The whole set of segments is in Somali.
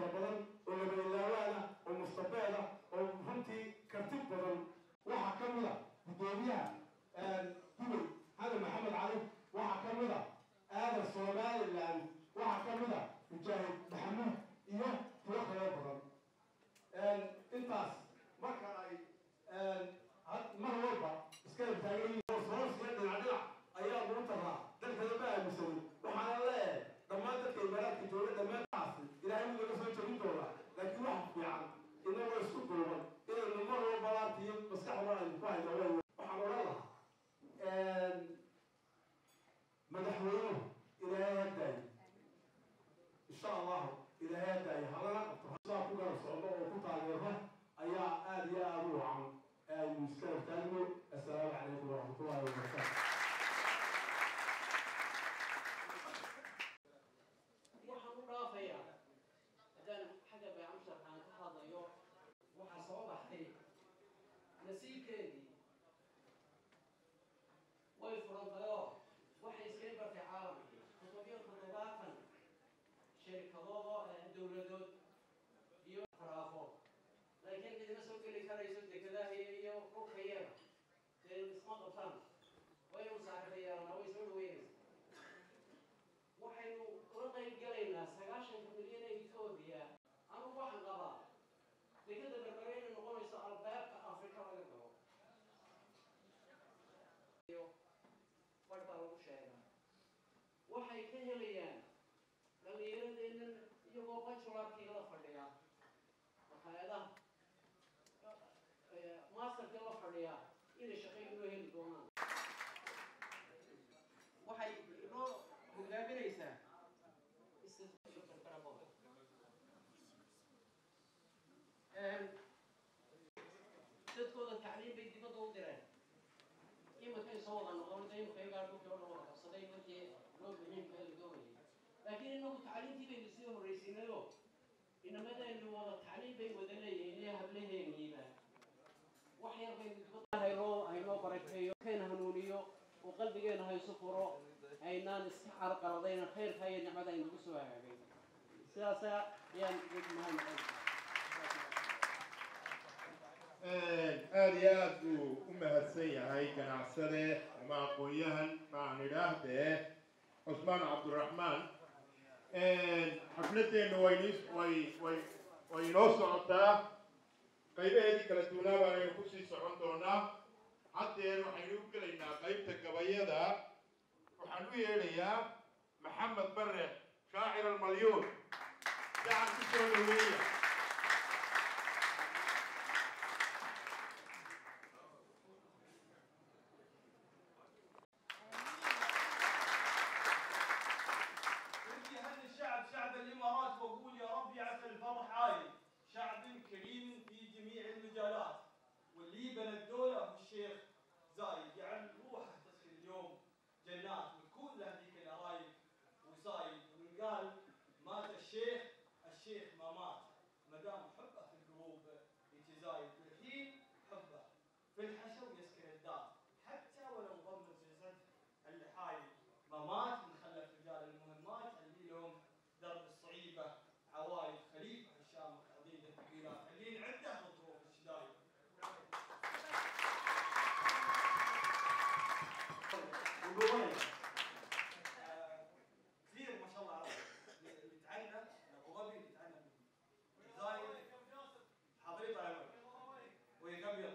fara badan oo labailaawaana oo mustabeeda oo runtii karti badan waxaa ka mid a guddoomiyaha dubay xadan maxamed cali waxaa ka mid a aadan somaliland waxaa ka mid a mujaahid maxamuud iyo tiro kaloo badan intaas marka ay mar walba iska taagan yihiin soosiya dhinac dhinac ayaa lagu taraa dalkada ma aaminsanin waxaana leeyahay dhammaan dadka imaaraadka jooga dhammaantaas ilaahay wuu naga soo jabin doonaa laakiin waxa fiican inagoo isku duuban inaynu mar walba laabta iyo maskaxda aynu ku hayno way waxaan odhan lahaa madaxweynuhu ilaahay hadaayo insha allahu ilaahay hadaayo halana qabto saa ku garab socdo oo ku taageero ayaa aada iyo aada u wacan aynu iska hortaagno assalaamu calaykum waraxmatullahi wabarakaatu waxaan u dhaafayaa haddaan xagga beecamsharkaan ka hadlayo waxaa soo baxday nasiibkeedii way furantayoo waxay iskaga bartay caalamkii toddobiyo toddobaatan shirkadood oo dowladood iyo faraafo laakiin cidina soo geli karayso dekedaha iyo dhulkayaga dee isma qabtaan way u saaxiibayaana way soo dhaweynaysa waxaynu ula qayb galaynaa sagaashanka milyan ee etoobiya anugu waxaan qabaa dekada berbere inay noqonayso albaabka afrika laga galo bar baa lagu sheegaa waxay ka helayaan dhallinyaradeennan iyagoo bajularkii la fadhiya maqaayadaha masterkii la fadhiya inay shaqay inoo heli doonaan waxay inoo hogaaminaysaa dadkooda tacliim bay dibadda u direen imakay soo wada noqon imika iyagaa dhulkii o dhan wada qabsaday markii loo muhiimka la doonayay laakiin inagu tacliimtii baynu sii horraysiinayo inamadaynu wada tacliim bay wada leeyihiin ee hablaheeniiba wax yar baynu dibadda haynoo haynoo barakeeyo kayna hanuuniyo oo qalbigeena hayso furo aynaan iska carqaladayna khayrka iyo nicmada aynagu soo hagaagay sidaasa ayaan mahad aada iyo aad buu u mahadsan yahay ganacsade ama aqoon-yahan maaan idhaahdee cusmaan cabdiraxmaan xafladeenna wayni way way way inoo socotaa qaybaheedii kala duwanaa baanaynu kusii socon doonaa haddeer waxaynu u gelaynaa qaybta gabayada waxaan u yeedhayaa maxamed bare shaacir almalyuun gacan ku soo dhaweeya هذا الشعب شعب الامارات واقول يا رب يعفى الفرح عايل شعب كريم في جميع المجالات واللي بنى الدوله هو الشيخ زايد يعني روحه تصل اليوم جنات وكل هذيك القرايب وصايد وقال مات الشيخ الشيخ ما مات ما دام حبه في القلوب يتزايد والحين حبه في الحشر يسكن الدار حتى ولو ضم جسد اللحايب ما مات من خلف رجال المهمات اللي لهم درب الصعيبه عوايد خليفه هشام عضيده ثقيلات اللي عنده الظروف الشدايد ودوبي آه، كثير ما شاء الله عرب اللي تعلم ابو ظبي اللي تعلم الجزائر حاضرين طال عمرك ويقبل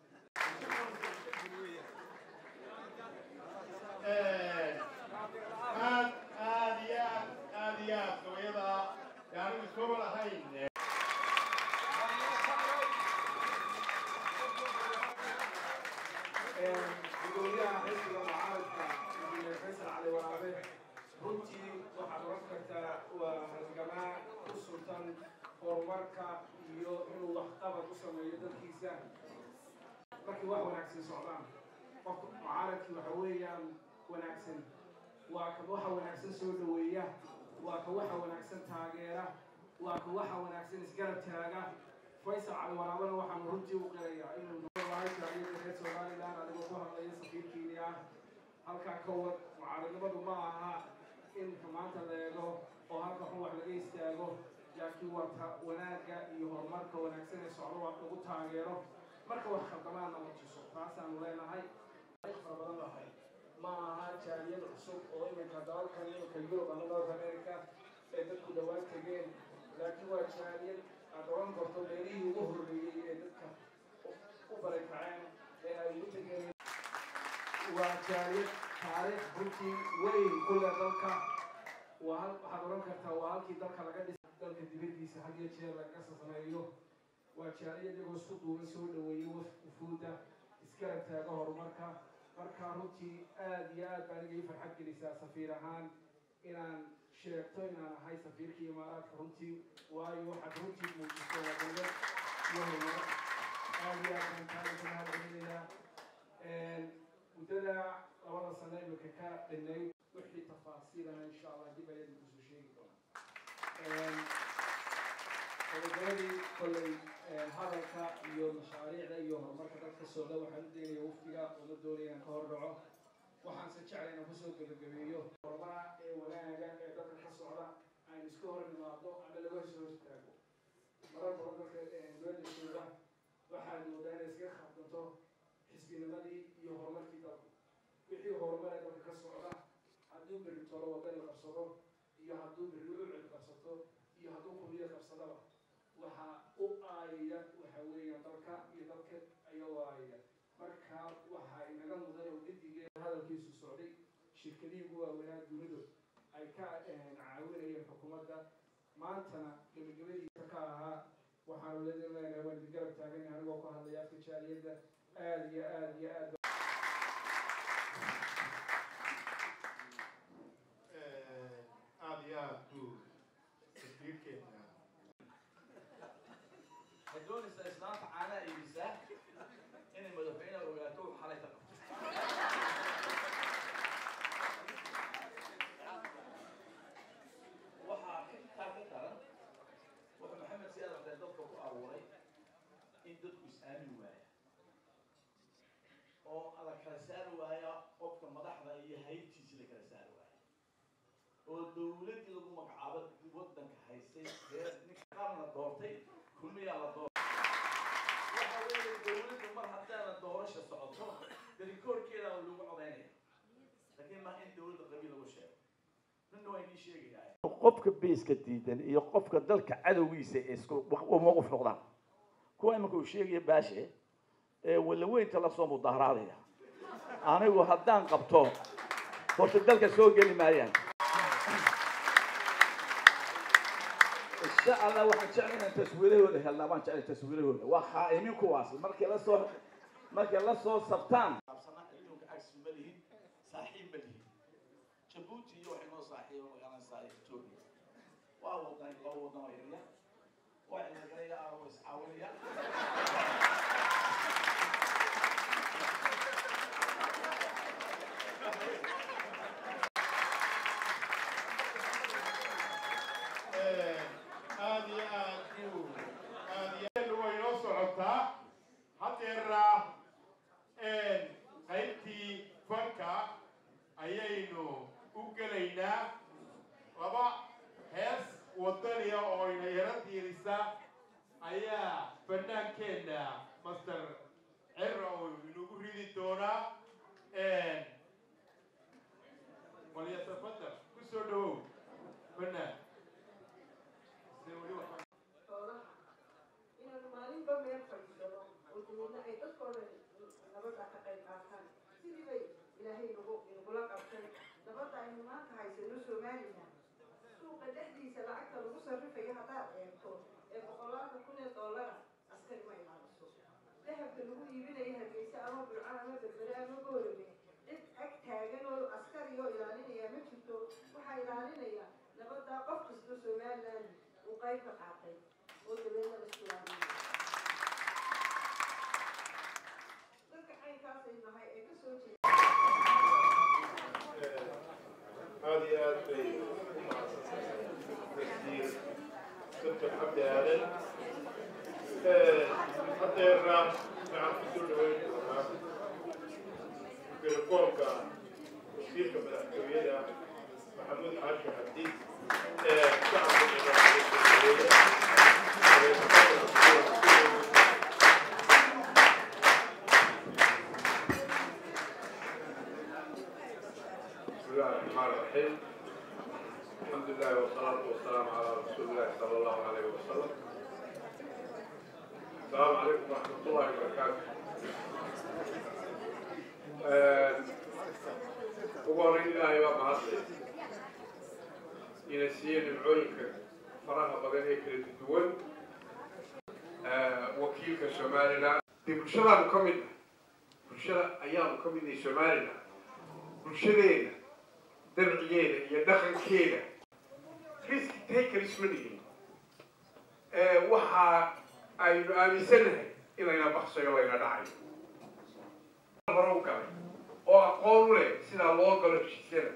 aad aad iyo aad aad iyo aad gabayada yaanu iskuma lahayn gudoomiyaha xisbiga mucaaradka injineer faysal cali waraabe runtii waxaad oran kartaa waa halgamaa ku sultan horumarka iyo inuu waxqabad u sameeyo dadkiisa markii wax wanaagsan socdaan qofka mucaaradkii waxa weeyaan wanaagsan waa ka waxa wanaagsan soo dhaweeya waa ka waxa wanaagsan taageera waa ka waxa wanaagsan isgarab taaga faysal cali waraabana waxaanu runtii u qirayaa inuu noolahay shacbiyada reer somaliland adigoo ku hadlaya safiirkiinii ah halkaa ka wad mucaaradnimadu ma aha in maanta la eego oo halka xun wax laga istaago laakiin warta wanaagga iyo horumarka wanaagsan ee socdo waa lagu taageero marka wax khaldamaadna la tuso taasaanu leenahay fara badan lahay ma aha jaaliyad cusub oo iminka dalalkan iminka yurub ama north america ee dadku dhawaan tegeen laakiin waa jaaliyad aad oran karto meelihii ugu horreeyey ee dadka u barakaceen ee ay ugu tegeen waa jaaliyad taariikh runtii weyn ku leh dalka waa hal waxaad oran kartaa waa halkii dalka laga dhisay dalka dibaddiisa had iyo jeer laga sameeyo waa jaaliyad iyagoo isku duuban soo dhaweeyey wufuudda isgarab taaga horumarka marka runtii aada iyo aad baa aniga ii farxad gelisaa safiir ahaan inaan sheegto inaan ahay safiirkii imaaraadka runtii waayo waxaad runtii muujiso waa dowlad iyo horumar aada iyo aad baan taaga ka mahadcelinayaa muddada labada sano imika ka dhinayd wixii tafaasiilana insha allah dib ayaan kusoo sheegi doonaa gabagabadii kolley hadalka iyo mashaariicda iyo horumarka dadka socda waxaan u daynaya waftiga uma doonaya inaan ka hor dhaco waxaanse jeclay inaan kusoo gebagabeeyo horumara ee wanaaga ee dadka ka socda aan iska hor nimaado ama laga soo hortaago marar badan dadka dowladda jooga waxaad moodaa inay iskaga khaldunto xisbinimadii iyo horumarkii dalku wixii horumar ee dalka ka socda hadduu berri tolo wadani qabsado iyo hadduu berri ucid qabsato iyo hadduu kuliya qabsadaba waxaa u aayaya waxa weeyaan dalka iyo dalka ayagoo aayaya marka waxaa inaga mudan oo guddigee hadalkiisu socday shirkadihii ugu waaweynaa dunidu ay ka caawinayeen xukuumadda maantana gebagabadiisa ka ahaa waxaanu leedin leenahay waan idin garab taagan anigoo ku hadlaya afka jaaliyadda aada iyo aada iyo aad aada iyo aad buu tasbiirkeena waxay doonaysaa islaanta caanaha iibisaa inay madaxweynaha ogaato uu xalay ka qabto waxaa ka intaa ka daran wuxuu maxamed si adartee dadka ku abuuray in dadku is-aamin waaya oo la kala saari waaya qofka madaxda iyo haybtiisi la kala saari waaya oo dowladdii lagu magacaabo waddanka haystay reer ninka qaar la doortay kulmiyaa la doortay waxa weeye dowladdu mar haddaana doorasha socoto darikoorkeeda lagu codaynaya laakiin ma in dowladda qabiil lagu sheego midna waa inii sheegayaa qofka beeska diidan iyo qofka dalka cadowgiisa isku uma qof noqdaan kuwa imanka uu sheegaya baashe ee walaweynta lasoo mudaharaadaya anigu haddaan qabto horta dalka soo geli maayaan insha allah waxaan jeclay inaan taswiirahooda helnaa baan jeclay taswiirahooda waa khaa'imiin kuwaas markay la soo markay la soo sabtaan adduunka cagsi ma lihin saaxiib ma lihin jabuuti iyo waxay noo saaxiiba magaalanaysaa etoobiya waa wadan laba wadan oo yaryar waa cilagalaya ah oo iscaawinaya aada iyo aad buu aada iyo way inoo socotaa hadeera qaybtii fanka ayaynu u gelaynaa laba hees wadaniya oo ina yaro diirisa ayaa bannaankeenna master cera oo inagu ridi doonaa walyatafadal ku soo dhawow bannaan se weli waxaa xoolaha inaanu maalinba meel fadhiisano oo dabeedna ay dadkoo dhan nabadda ka qayb qaataan sidii bay ilaahay nagu inagula qabtay nabadda aynu maanta haysano somalilan suuqa dhexdiisa lacagta lagu sarrifayo haddaad eegto ee boqolaadka kun ee dollara askari ma ilaaliso dahabka lagu iibinayo hargeysa ama burca ama berbere ama boorame cid ag taagan oo askari oo ilaalinaya ma jirto waxaa ilaalinaya nabadda qof kasta somalilan uu qayb ka qaatay oo dabeedna la islaamiyo dadka caynkaasay nahay ee kasoo jeeda aada iyo aad bay u mahadsantahay tasdiir dr cabdi aadan hadeera waxaan kusoo dhaweyn doonaa telefoonka wasiirka madaxtooyada maxamuud xaashi xadiid بسم الله الرحمن الرحيم الحمد لله والصلاة والسلام على رسول الله صلى الله عليه وسلم السلام عليكم ورحمة الله وبركاته ugu horreyn ilaahay baa mahadlay ina siiye nimcooyinka faraha badan ee kala duwan wakiilka somaliland dee bulshadaanu ka mid ah bulshada ayaanu ka midnahay somaliland bulshadeena dabcigeeda iyo dhaqankeeda risk takers ma dhihin waxa aynu aaminsanahay inayna baksayo layna dhacayo hore u galay oo aqoon u leh sidaa loo galo heshiisyada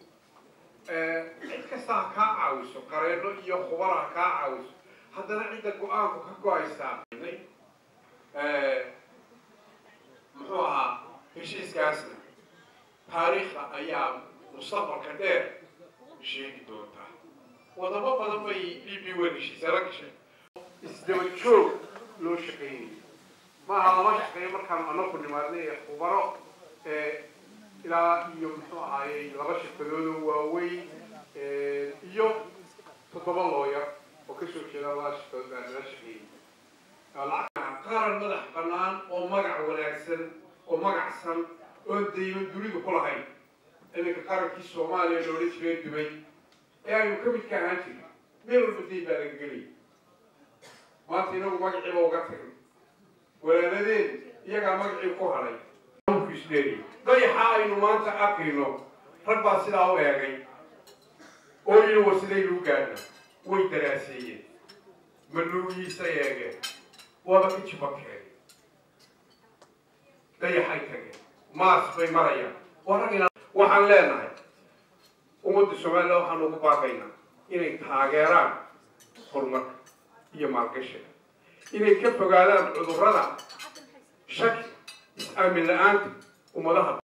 cid kasta ha kaa caawiso qareeno iyo khubara ha kaa caawiso haddana cidda go-aanku ka go-aysaa muxuu ahaa heshiiskaasna taariikhda ayaa mustaqbalka dheer sheegi doontaa wadamo badan bay b b wen heshiisala gashay isdaba joog loo shaqeynayay maaha lama shaqeeyo markaan anaku nimaadnay ee khubaro ilaa iyo muxuu ahaayey laba shirkadoodoo waaweyn iyo toddoba looyar oo kasoo jeeda labada shirkadood baa nala shaqeeyey qaran madax bannaan oo magac wanaagsan oo magacsan oon dayman dunidu ku lahayn iminka qarankii soomaaliya loola jiray dubay ee aynu ka midka ahaan jirin meel walba dayn baa laga gelaya maanta inagu magaciiba uga tagnay walaaladeen iyagaa magacii ku hadhay dayaxa aynu maanta arkayno rag baa sidaa u eegay oo yidhi war sidaynu u gaadhna way daraaseeyeen manuugiisa eegeen waaba ka jibakeen dayaxay tageen maas bay marayaan waxaan leenahay ummadda somalilan waxaan ugu baaqaynaa inay taageeraan horumarka iyo maalgashiga inay ka fogaadaan cudurrada shaki is-aamin la-aanta ummadaha